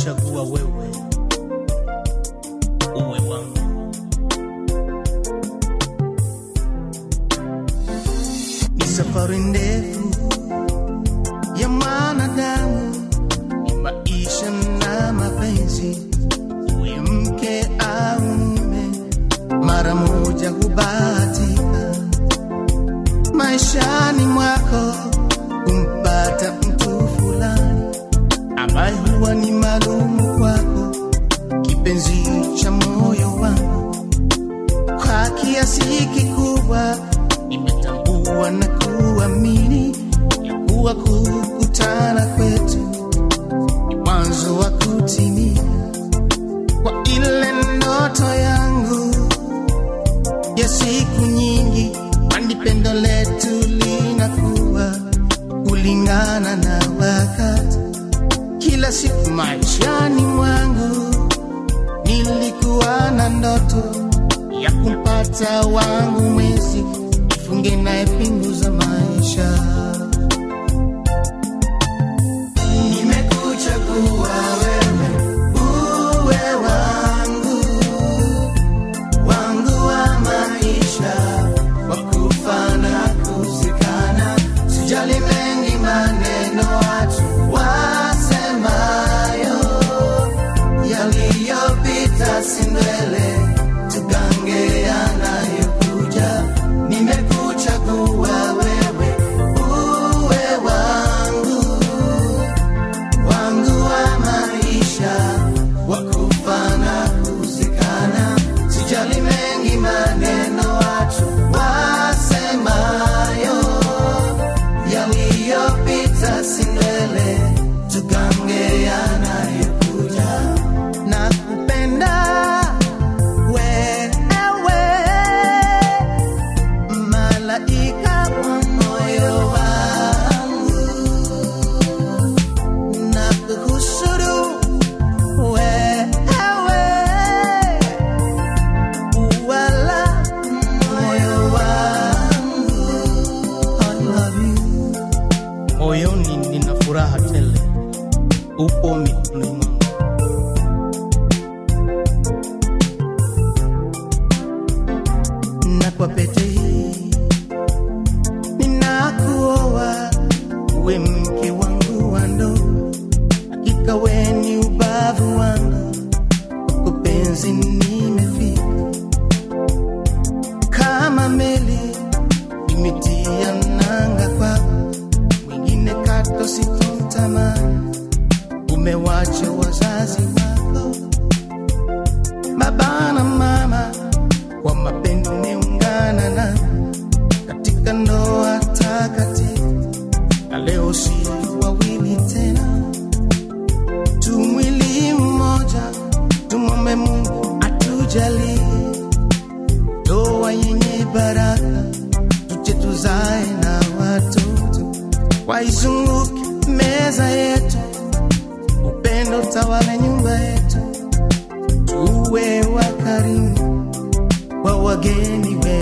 nimekuchagua wewe uwe wangu. Ni safari ndefu ya mwanadamu, ni maisha na mapenzi, uwe mke au mume, mara moja hubahatika maishani mwako kumpata mtu fulani ambaye huwa ni maalumu kwako, kipenzi cha moyo wangu. Kwa kiasi kikubwa nimetambua na kuamini ya kuwa kukutana kwetu ni mwanzo wa kutimia kwa ile ndoto yangu ya siku nyingi, kwani pendo letu linakuwa kulingana na wakati. Kila siku maishani mwangu nilikuwa na ndoto ya kumpata wangu mwezi, nifunge naye pingu za maisha. Nimekuchagua wewe uwe wangu wangu wa maisha wa kufa na kuzikana, sijali mengi maneno watu wasemayo, yaliyopita si mbele, tugange yanayokuja. Nimekuchagua wewe uwe wangu wangu wa maisha wa kufa na kuzikana, sijali mengi maneno watu wasemayo, yaliyopita si mbele, tugange yanayokuja. Nakupenda wewe, malaika wa moyo wangu na kuhusuru wewe, wala moyo wangu. I love you. Moyoni nina furaha tele, upo mikononi mwangu. na kwa pete hii ninakuoa uwe mke wangu wa ndoa, hakika we ni ubavu wangu, kwako penzi nimefika kama meli imetia nanga kwako, mwingine kato sitomtamani, umewacha wazazi wako baba na mama kwa mapendo umeungana na katika ndoa takatifu, na leo si wawili tena, tu mwili mmoja. Tumwombe Mungu atujalie ndoa yenye baraka, tuje tuzae na watoto, waizunguke meza yetu, upendo tawale nyumba yetu, tuwe wakarimu wa wageni wetu